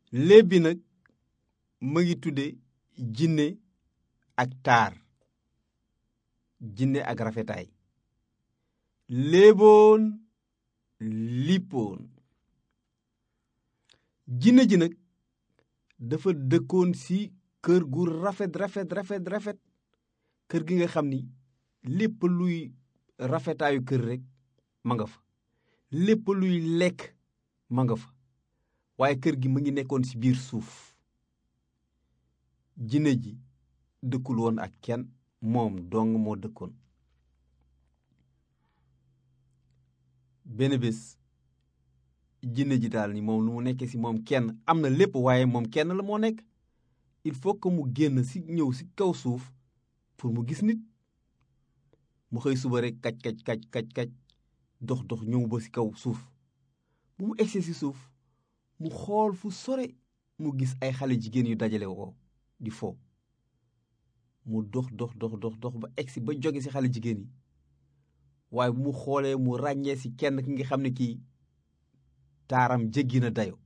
léeb bi nag mu ngi tudde jinne ak taar jinne ak rafetaay léeboon lippoon jinne ji nag dafa dëkkoon ci kër gu rafet rafet rafet rafet kër gi nga xam ni lépp luy rafetaayu kër rekk ma nga fa lépp luy lekk ma nga fa waaye kër gi mu ngi nekkoon ci biir suuf jinne ji dëkkul woon ak kenn moom dong moo dëkkoon benn bés jinne ji daal ni moom lu mu nekkee ci moom kenn am na lépp waaye moom kenn la moo nekk il faut que mu génn ci ñëw ci kaw suuf pour mu gis nit mu xëy suba rek kaj kaj kaj kaj kaj dox dox ñëw ba ci kaw suuf bu mu egsee ci suuf mu xool fu sore mu gis ay xale jigéen yu dajale woo di fo mu dox dox dox dox dox ba egsi ba jóge ci xale jigéen yi waaye bu mu xoolee mu ràññee ci kenn ki nga xam ne kii taaram jéggi na dayo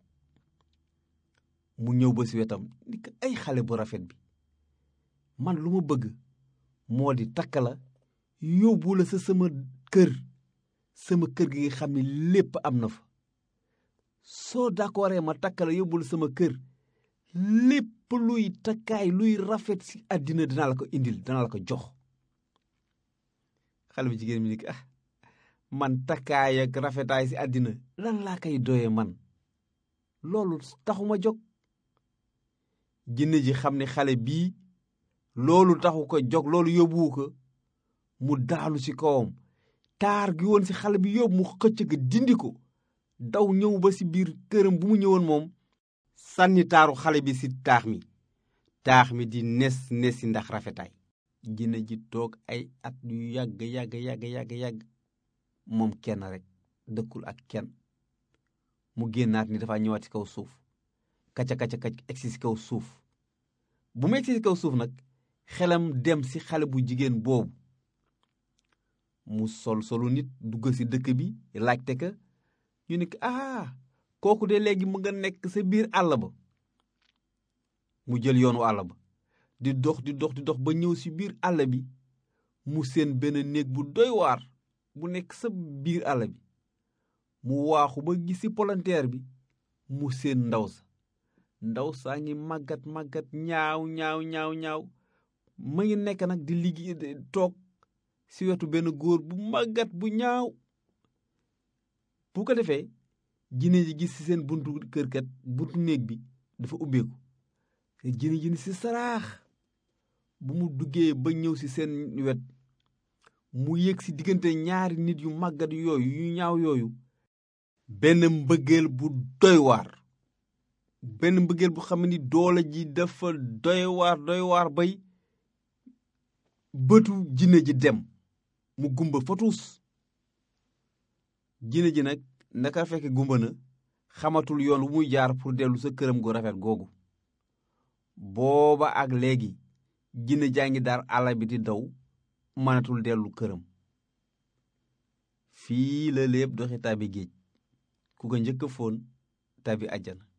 mu ñëw ba ci wetam ni ko ay xale bu rafet bi man lu ma bëgg moo di takk la yóbbu la sa sama kër sama kër gi nga xam ne lépp am na fa soo d'accordee ma takk la yóbbu la sama kër lépp luy takkaay luy rafet ci àddina dinaa la ko indil dinaa la ko jox xale bu jigéen mi ni ah man takkaay ak rafetaay ci àddina lan laa koy doyee man loolu taxuma jóg jinne ji xam ne xale bii loolu taxu ko jóg loolu yóbbuwu ko mu daalu ci kawam taar gi woon ci xale bi yóbbu mu xëcc ko dindi ko daw ñëw ba ci biir këram bu mu ñëwoon moom sànni taaru xale bi ci taax mi taax mi di nes nesi ndax rafetaay jinne ji toog ay at yu yàgg yàgg yàgg yàgg yàgg moom kenn rek dëkkul ak kenn mu génnaat ni dafa ñëwaat ci kaw suuf kacca kacca kacc egsi ci kaw suuf bu mu egsi ci kaw suuf nag xelam dem ci xale bu jigéen boobu mu sol solu nit dugg ci dëkk bi laajte ka ñu ne ah kooku de léegi mu nga nekk sa biir àll ba mu jël yoonu àll ba di dox di dox di dox ba ñëw ci biir àll bi mu seen benn néeg bu doy waar bu nekk sa biir àll bi mu waaxu ba gis ci palanteer bi mu seen ndaw sa ndaw saa ngi màggat màggat ñaaw ñaaw ñaaw ñaaw ma ngi nekk nag di liggéey toog ci wetu benn góor bu màggat bu ñaaw bu ko defee jinne ji gis ci seen buntu kër kat buntu néeg bi dafa ubbeeku te jinne ji ci saraax bu mu duggee ba ñëw ci seen wet mu yéeg ci diggante ñaari nit yu màggat yooyu yu ñaaw yooyu benn mbëggeel bu doy waar benn mbëggeel bu xam ni doole ji dafa doy waar doy waar bay bëtu jinne ji dem mu gumba fatuus jinne ji nag naka fekk gumba na xamatul yoon wu muy jaar pour dellu sa këram gu rafet googu booba ak léegi jinne jaa ngi daar àll bi di daw mënatul dellu këram fii la lépp doxi tàbbi géej ku ko njëkk a foon tàbbi àjjana